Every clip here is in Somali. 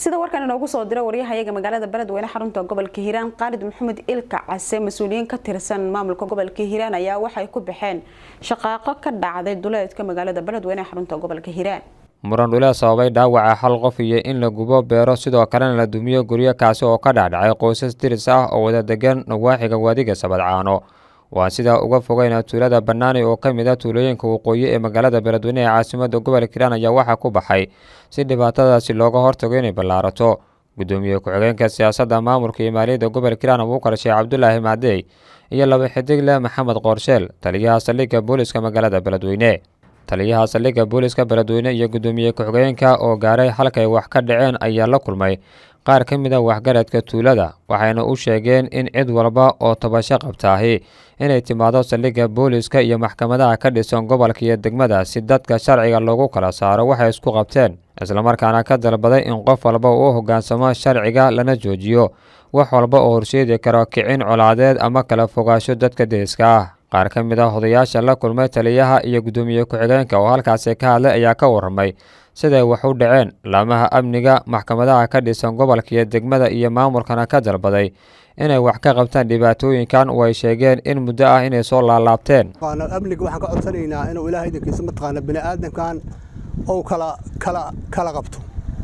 sida warkan inoogu soo dira waryahayaga magaalada beledweyne xarunta gobolka hiiraan qaalid maxamed ilka case mas-uuliyiin ka tirsan maamulka gobolka hiiraan ayaa waxay ku baxeen shaqaaqo ka dhacday duleedka magaalada beledweyne xarunta gobolka hiiraan muran dhule sababay dhaawaca hal qof iyo in la gubo beero sidoo kalena la dumiyo guryo kaasi oo ka dhacdhacay qoysas diris ah oo wada degan nawaaxiga waadiga sabadcaano waa sidaa uga fogeyna tuulada banaani oo ka mid a tuulooyinka waqooyi ee magaalada beledweyne ee caasimada gobolka hiiraan ayaa waxaa ku baxay si dhibaatadaasi looga hortago inay ballaarato gudoomiye ku-xigeenka siyaasadda maamulka iyo maaliyadda gobolka hiiraan abuukar sheekh cabdulaahi macdey iyo laba xidigle maxamed qoorsheel taliyaha saldhigga booliska magaalada beledweyne taliyaha saldhigga booliska beledweyne iyo gudoomiye ku-xigeenka oo gaaray halkay wax ka dhaceen ayaa la kulmay qaar ka mid a waxgaradka tuulada waxayna u sheegeen in cid walba oo tabasho qabtaahi inay timaado saldhigga booliska iyo maxkamadaha ka dhisan gobolka iyo degmada si dadka sharciga loogu kala saaro waxay isku qabteen islamarkaana ka dalbaday in qof walba uu hoggaansamo sharciga lana joojiyo wax walba oo horseedi karo kicin colaadeed ama kala fogaasho dadka deriska ah qaar ka mid a odayaasha la kulmay taliyaha iyo gudoomiye ku-xigeenka oo halkaasi ka hadlay ayaa ka warramay siday wax u dhaceen laamaha amniga maxkamadaha ka dhisan gobolka iyo degmada iyo maamulkana ka dalbaday inay wax ka qabtaan dhibaatooyinkan oo ay sheegeen in muddo ah inay soo laalaabteen amniga waxaan ka codsanaynaa inuu ilaahay idinkiisa mataqaana bini aadamkan ou kala kala kala qabto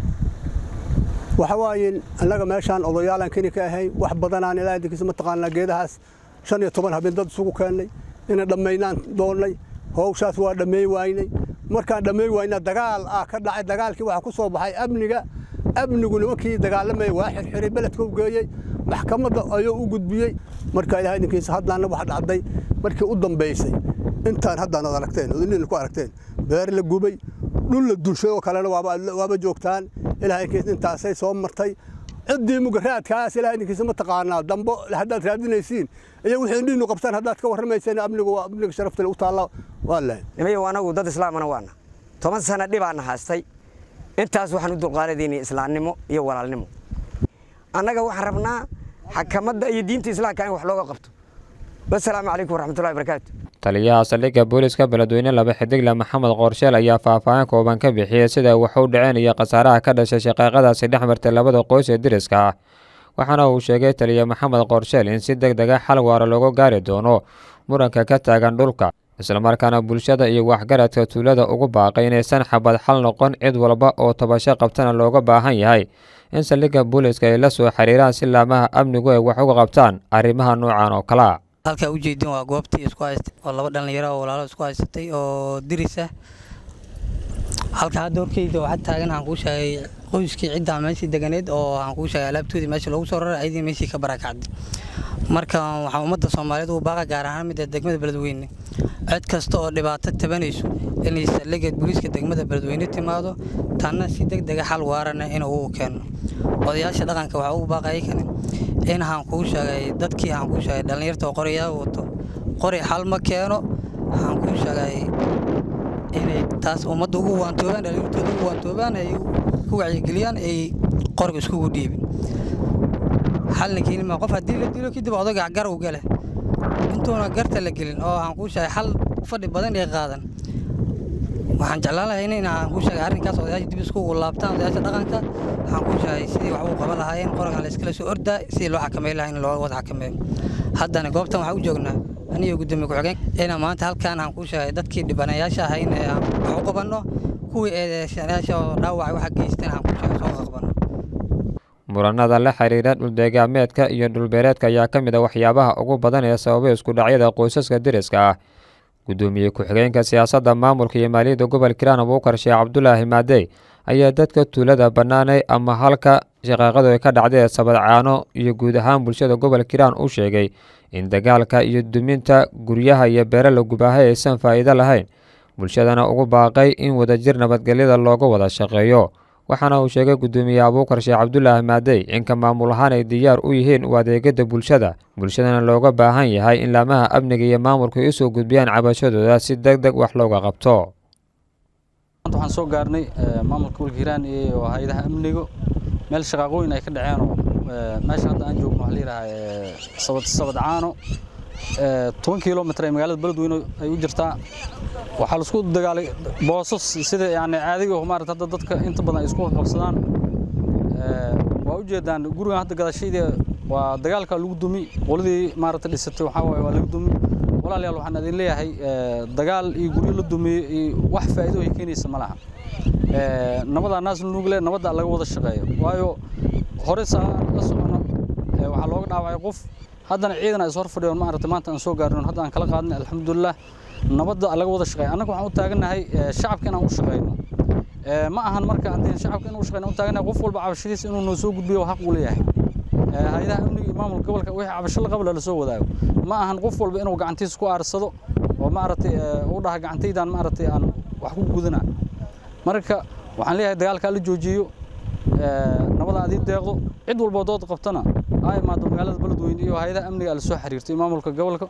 waxa waaye annaga meeshaan odayaalan keni ka ahay wax badanaan ilaahay idinkiisa mataqaana geedahaas shan iyo toban habeen dad isugu keennay inay dhammaynaan doonnay howshaas waa dhammeey waynay markaan dhammeey wayna dagaal ah ka dhacay dagaalkii waxaa ku soo baxay amniga amnigu nimankii dagaalamaya waa xirxiray beledka u geeyey maxkamadda ayuu u gudbiyey marka ilahay idinkiisa haddaana wax dhacday markii u dambaysay intaan haddaan ad aragteen odinina ku aragteen beer la gubay dhul la dulshay oo kalena waaba joogtaan ilahay idinkiisa intaasay soo martay ciddii mugaraadkaas ilahay idinkiisa ma taqaanaa dambo haddaad raadinaysiin iyo wixii indhiinu qabtaan haddaad ka warramayseen amnigu waa amniga sharaftale u taalla waa leh nimayow anagu dad islaamana waana toban sana dhibaana haastay intaas waxaan u dulqaadadaynay islaamnimo iyo walaalnimo annaga waxaan rabnaa xakamadda iyo diinta islaamka in wax looga qabto wasalaamu calaykum waraxmatullahi barakaatu taliyaha saldhigga booliska beledweyne laba xidigle maxamed qoorsheel ayaa faahfaahin kooban ka bixiyey sida wax u dhaceen iyo khasaaraha ka dhashay shaqaaqadaasi dhex martay labada qoys ee deriska ah waxaana uu sheegay taliya maxamed qoorsheel in si deg dega xal waara looga gaari doono muranka ka taagan dhulka islamarkaana bulshada iyo waxgaradka tuulada ugu baaqay inaysan xabad xal noqon cid walba oo tabasho qabtana looga baahan yahay in saldhigga booliska ay la soo xiriiraan si laamaha amnigu ay wax uga qabtaan arrimaha noocan oo kalea halkaa ujeedin waa goobtii isku haystay oo laba dhallinyaro oo walaalo isku haysatay oo diris ah halka hadda horkeyda waxaa taagan waxaan kuu sheegay qoyskii ciddaa meeshii deganeed oo waxaan kuu sheegay alaabtoodii meesha loogu soo raray ayadii meeshii ka barakacday marka waxaa ummadda soomaaliyeed uu baaqa gaar ahaan midda degmada beledweyne cid kasta oo dhibaato tabanayso inay saldhigga booliiska degmada beledweyne timaado tanna si deg dega xal waarana inuu u keeno odayaasha dhaqanka waxaa ugu baaqaya kane in waxaan kuu sheegay dadkii waxaan kuu sheegay dhallinyarta oo qorayaa wato qori xal ma keeno waxaan kuu sheegay inay taas ummadda ugu waantoobaan dhallinyartooda ugu waantoobaan ay ku wacyigeliyaan ay qoriga iskugu dhiibin xalna keenima qof haddii la dilo kadib odaga garow gale intuuna garta la gelin oo waxaan kuu sheegay xal fadhi badan ee qaadan waxaan jeclaan lahay in aan kuu sheegay arrinkaas odayaasha dib iskugu laabtaan odayaasha dhaqanka waxaan kuu sheegay sidii wax uu qaban lahaayeen qorigan la iskala soo ordaa sidii loo xakameyn lahaa in loo wada xakameeyo haddana goobtan waxaan u joognaa aniyo gudoomiye ku-xigeen inaan maanta halkaan aan kuu sheegay dadkii dhibanayaasha ahay in aan wax u qabanno kuwii eedeysanayaasha oo dhaawacay waxa geysteen aan kuu sheegay soo qabanno muranada la xiriira dhuldegaameedka iyo dhulbeereedka ayaa ka mid a waxyaabaha ugu badan ee sababay isku dhacyada qoysaska deriska ah gudoomiye ku-xigeenka siyaasadda maamulka iyo maaliyadda gobolka hiiraan abuukar sheekh cabdulaahi maadey ayaa dadka tuulada bannaanay ama halka shaqaaqadu ay ka dhacday ee sabadcaano iyo guud ahaan bulshada gobolka hiiraan u sheegay in dagaalka iyo duminta guryaha iyo beere la gubaahay aysan faa'iido lahayn bulshadana ugu baaqay in wadajir nabadgelyada looga wada shaqeeyo waxaana uu sheegay gudoomiye abuukar sheekh cabdulaahi maadey inka maamul ahaan ay diyaar u yihiin u adeegada bulshada bulshadana looga baahan yahay in laamaha amniga iyo maamulku ay usoo gudbiyaan cabashadooda si deg deg wax looga qabto waxaan soo gaarnay maamulka gobolka hiiraan iyo hay-adaha amniga meel shaqaaqooyin ay ka dhaceenoo meesha hadda aan joogno waxaa la yidhahaa sabadcaano toban kilomitr ee magaalada beledweyne ay u jirtaa waxaa laisku dagaalay boosas sida yani caadiga maarata hadda dadka inta badan ay isku qabsadaan ujeedaan gurigan hadda gadashayda waa dagaalka lagu dumi qoladii maaragta dhisatay waxaa waaye waa lagu dumi walaalayaal waxaan idin leeyahay dagaal iyo guryo la dumiyo iyo wax faa'iido ay keenaysa ma laha nabadaa naas nuugle nabadda laga wada shaqeeyo waayo hore saa la socono waxaa looga dhaawacay qof haddana ciidan ay hor fadhiyoon maaragta maanta aan soo gaarno hadda aan kala qaadnay alxamdulilah nabadda laga wada shaqeeyo annaga waxaan u taagannahay shacabka inaan u shaqeyno ma ahan marka haddii shacabka inuu shaqeyno u taagannahay qof walba cabashadiisa inuu noo soo gudbiyo xaq u leeyahay hay-adaha amniga iyo maamulka gobolka wixii cabasho la qabla la soo wadaago ma ahan qof walba inuu gacantiisa ku aarsado oo maaragtay u dhaha gacantaydan maaragtay aan wax ku gudana marka waxaan leeyahay dagaalkaa la joojiyo nabada adii deeqdo cid walboo dood qabtana aa imaado magaalada beledweyne iyo hay-adaha amniga la soo xiriirtay maamulka gobolka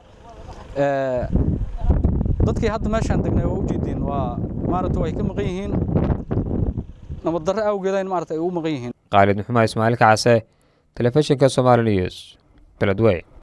dadkii hadda meeshaan degnay waa ujeediin waa maaragta way ka maqan yihiin nabad darre awgeeda in maaragta ay u maqan yihiin khaalid maxumed ismaaciil kacase telefishinka somali news beledweyne